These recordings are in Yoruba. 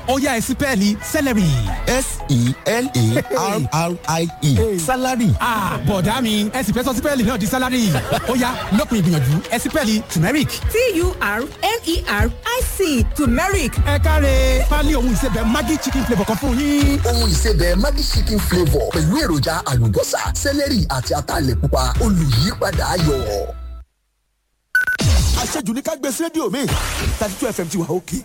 ó yá ẹ sí pẹ́ẹ́lí celery. s-e-l-a-r-r-i-e salary. ah bọ̀dá mi ẹ sì fẹ́ sọ sí pẹ́ẹ́lì náà di salary ó yá lópin ìgbìyànjú ẹ sí pẹ́ẹ́lì turmeric. t-u-r-m-e-r-i-c turmeric ẹ káre pálí ohun ìsebẹ̀ maggi chicken flavour kan fún yín. ohun ìsebẹ̀ Maggi chicken flavour pẹ̀lú èròjà àlùbọ́sà sẹ́lẹ̀rì àti ataalẹ̀ pupa olùyípadà ayọ̀. àṣejù ní ká gbé sí rédíò mi thirty two fm ti wà òkè.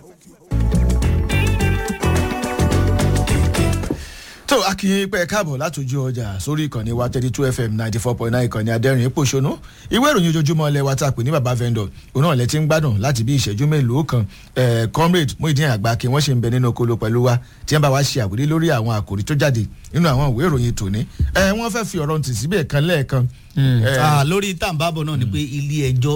tó akínyìn pẹ́ káàbọ̀ látòjú ọjà sórí ìkànnì wa thirty two fm ninety four point nine ìkànnì adẹ́rìn pòṣónú ìwé ìròyìn ojoojúmọ́ ilẹ̀ wa tá a pè ní baba vendor òun náà lẹ ti ń gbádùn láti bí ìṣẹ́jú mélòó kan eh, comrade Muyideen Àgbàkí wọ́n ṣe ń bẹ nínú okolo pẹ̀lú wa tí wọ́n bá wa ṣe àwòrí lórí àwọn àkòrí tó jáde nínú àwọn ìwé ìròyìn tòní Eh, wọ́n fẹ́ fi ọ̀rọ̀ ntì síbẹ̀ kan lẹ́ẹ̀kan Eh, Ah, lórí tàǹbàbọ̀ náà ni pé ilé ẹjọ́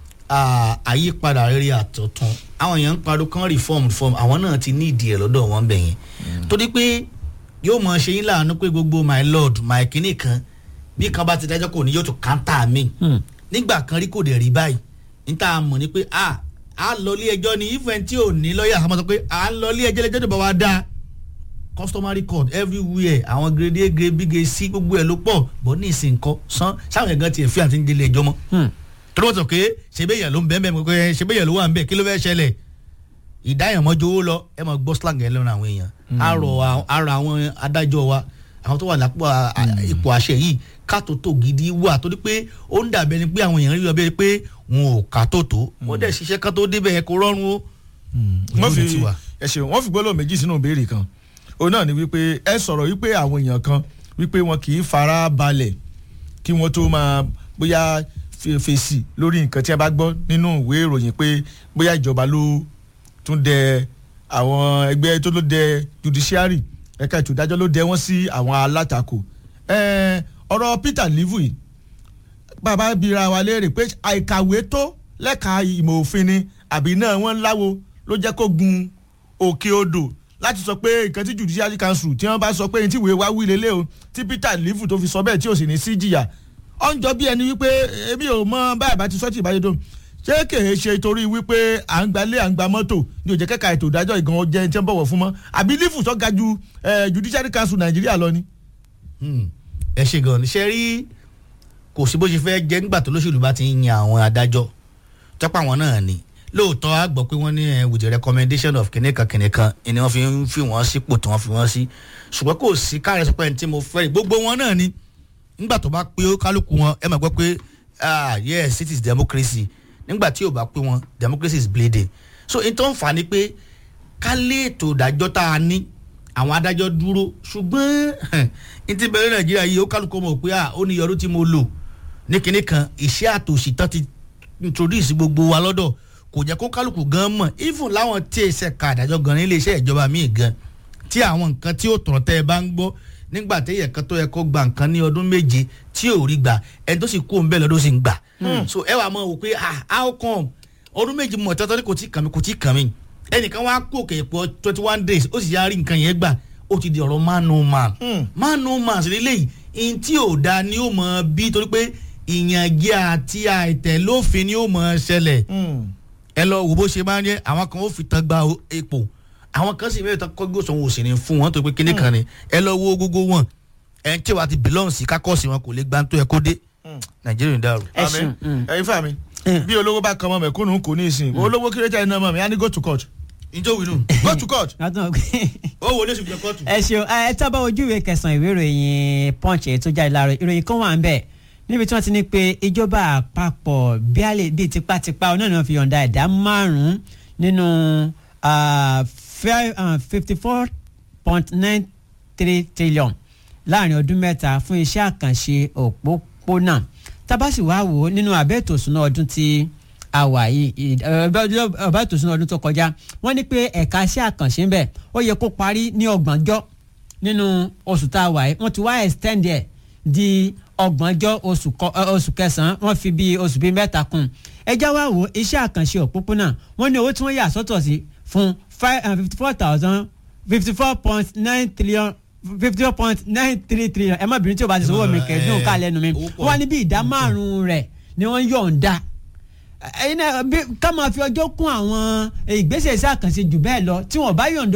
ah, àyípadà rere àtọ̀tún àwọn èèyàn ń pariwo kan reform reform àwọn náà ti ní ìdí ẹ̀ lọ́dọ̀ wọn bẹ̀ yẹn torí pé yóò mọ ṣe yín láàánú pé gbogbo my lord my kinní kan bí kan bá ti dájọ́ kò ní yóò tún kántà mi nígbà kan rí kò dẹ̀ rí báyìí níta mọ̀ ni pé a a lọ ilé ẹjọ́ ni ifẹ̀ tí ò ní lọ́ọ̀yà àmọ́ sọ pé a ń lọ ilé ẹjọ́ lẹ́jọ́ tó bá wa dáa customary court everywhere àwọn grade a grade b grade c gbogbo ẹ ló pọ̀ bọ́ ní ìsìn nǹkan san sáwọn ẹ̀gán tiẹ̀ fi àti ń délé ẹjọ́ mọ́ torí wọ́n sọ pé ṣebéyàn ló ń bẹ́ẹ̀ bẹ́ẹ̀ pé ṣebéyàn ló wà ń bẹ́ẹ̀ kí ló fẹ́ ṣẹlẹ̀ ìdáyàmọ́jọ owó lọ ẹ máa gbọ́ slang ẹ lẹ́nu àwọn èèyàn àrò àrò àwọn adájọ́ wa àwọn tó wà lápò à- à- ipò àṣẹ yìí kátó tó gidi wà torí pé ó ń dàbẹ́ ni pé àwọn èèyàn rí ọ bẹ́ẹ̀ pé wọn ò kátó tó wọ́n dẹ̀ ṣiṣẹ́ kátó débẹ̀ yẹn kó rọrùn o. wọ́n fi Ojú ti wà. ẹ ṣeun wọ́n fi gbólóhùn méjì sínú ìbéèrè kan òun náà ni wípé ẹ sọ̀rọ̀ wípé àwọn èèyàn kan wípé wọn kì í fara balẹ̀ kí wọ́n tó máa bóyá fe- fèsì lórí nǹkan tí a bá gbọ́ nínú ìwé ìròyìn pé bóyá ìjọba ló tún dẹ àwọn ẹgbẹ́ tó ló dẹ judiciary ẹ̀ka ètò ìdájọ́ ló dẹ wọ́n sí àwọn alátakò Ẹ, ọ̀rọ̀ Peter Livu yìí bàbá bira wa léèrè pé àìkàwé tó lẹ́ka ìmọ̀ òfin ni àbí náà wọ́n láwo ló jẹ́ kó gun òkè odò láti sọ pé nǹkan tí judiciary council tí wọ́n bá sọ pé ní tí ìwé wa wí lélẹ̀ o tí Peter Livu tó fi sọ bẹ́ẹ̀ tí ò sì ní sí jìyà ó ń jọ bí ẹni wípé èmi ò mọ báyìí bá ti sọ tí ìbáyé tó ṣé kèé ṣe torí wípé à ń gbalé à ń gba mọ́tò ní òjẹ́ kẹ́ka ètò ìdájọ́ ìgan ọjẹ́ tí wọ́n bọ̀wọ̀ fún mọ́ àbí Livu tó ga ju eh, judiciary council Nàìjíríà lọ ni. Hmm. ẹ ṣe gan ni ṣe rí kò sí bó ṣe fẹ́ jẹ́ nígbà tó lóṣèlú bá ti ń yan àwọn adájọ́ tọ́pọ̀ àwọn náà ni lóòótọ́ a gbọ́ pé wọ́n ní ẹ with the recommendation of kìnìkan kìnìkan ni wọ́n fi ń fi wọ́n sípò tí wọ́n fi wọ́n sí ṣùgbọ́n kò sí káàrẹ̀ sọ pé ẹni tí mo fẹ́ rí gbogbo wọn náà ni nígbà tó bá pé ó kálukú wọn ẹ máa gbọ́ pé ah yes it is democracy nígbà tí ò bá pé wọn democracy is bleeding so n tó ń fà ni pé ká lé ètò ìdájọ́ tá a ní àwọn adájọ́ dúró ṣùgbọ́n n ti bẹ̀rẹ̀ nàìjíríà yìí ó kálukú mọ̀ pé ah ó ní yọrù tí mo lò ní kinní kan iṣẹ́ àtòṣì tán ti introduce gbogbo wa lọ́dọ̀ kò jẹ́ kó kálukú gan mọ̀ even láwọn tí ẹsẹ̀ ka àdájọ́ gan ní iléeṣẹ́ ìjọba míì gan tí àwọn nǹkan tí ó tọ̀rọ̀ tẹ́ ẹ bá ń gbọ́ nígbà téèyàn kan tó yẹ kó gba nǹkan ní ọdún méje tí ò rí gbà ẹni tó sì kó ń bẹ́ẹ̀ lọ́dún sì ń gbà so ẹ wà mọ̀ wò pé ah how come ọdún méje mọ̀ tọ́tọ́ ní kò tí kàn mí kò tí kàn mí ẹnìkan wá kó òkè pọ̀ twenty one days ó sì yá rí nǹkan yẹn gbà ó ti di ọ̀rọ̀ man no man man no man sì lélẹ́yìí ihun tí ò da ni ó mọ bí torí pé ìyànjẹ àti àìtẹ̀lófin ni ó mọ ṣẹlẹ̀ ẹ lọ wò bó ṣe máa ń yẹ àwọn kan ó fi tán gba o- epo àwọn kan sì mẹ́rin tán kọ́ gbósùn òsì ní fún wọn tó pé kíní kan ni ẹ lọ wo gbogbo wọn ẹ tí wàá ti bìlọ́ọ̀n sí kákọ́ọ̀sì wọn kò lè gbá tó ẹ kó dé nàìjíríà ń dàrú. ẹ Àmín. ṣeun mm. ẹyin fún mi bí olówó bá kan mọ mẹ̀kúnnù kò ní ìsìn olówó kírẹ́tà iná mọ mi á ní go to court njó wínú go to court. látọ̀ pé ó wọlé ṣùgbọ́n kóòtù. ẹ ṣeun ẹ tábà ojú ìwé kẹsàn-án ìwé ìròyìn punch èyí tó jáde láàárọ̀ ìròyìn kan wà ń bẹ̀ níbi tí wọ́n ti ní pé ìjọba àpapọ̀ bíálẹ̀ bíi tipátipá ọ̀nà náà fi yọ̀ǹda ẹ̀dá márùn-ún nínú fifty four point nine three trillion láàrin ọdún mẹ́ta fún iṣẹ́ àkànṣe òpópónà tábàsì wá wò ó nínú abẹ́ ètò ìsúná ọdún tí a wà yìí ọba ètò ìsúná ọdún tó kọjá wọ́n ní pé ẹ̀ka iṣẹ́ àkànṣe ń bẹ̀ ó yẹ kó parí ní ọgbọ̀njọ́ nínú oṣù tá a wà yìí wọ́n ti wá extend ẹ̀ di ọgbọ̀njọ́ oṣù kọ- ẹ, oṣù kẹsàn-án wọ́n fi bí oṣù bíi mẹ́ta kún ẹjá wá wò ó iṣẹ́ àkànṣe òpópónà wọ́n ní owó tí wọ́n yà sọ́tọ̀ sí fún fifty four thousand fifty four point nine trillion fifty four point nine three trillion ẹ má bínú tí o bá ti sọ owó mi kẹ́ẹ́dùn ká lẹ́nu mi owó pọ̀. wọ́n ní bí ìdá márùn-ún rẹ̀ ni wọ́n yọ̀ǹda ẹyin náà bí ká máa fi ọjọ́ kún àwọn ìgbésẹ̀ iṣẹ́ àkànṣe jù bẹ́ẹ̀ lọ tí wọ́n bá yọ̀ǹda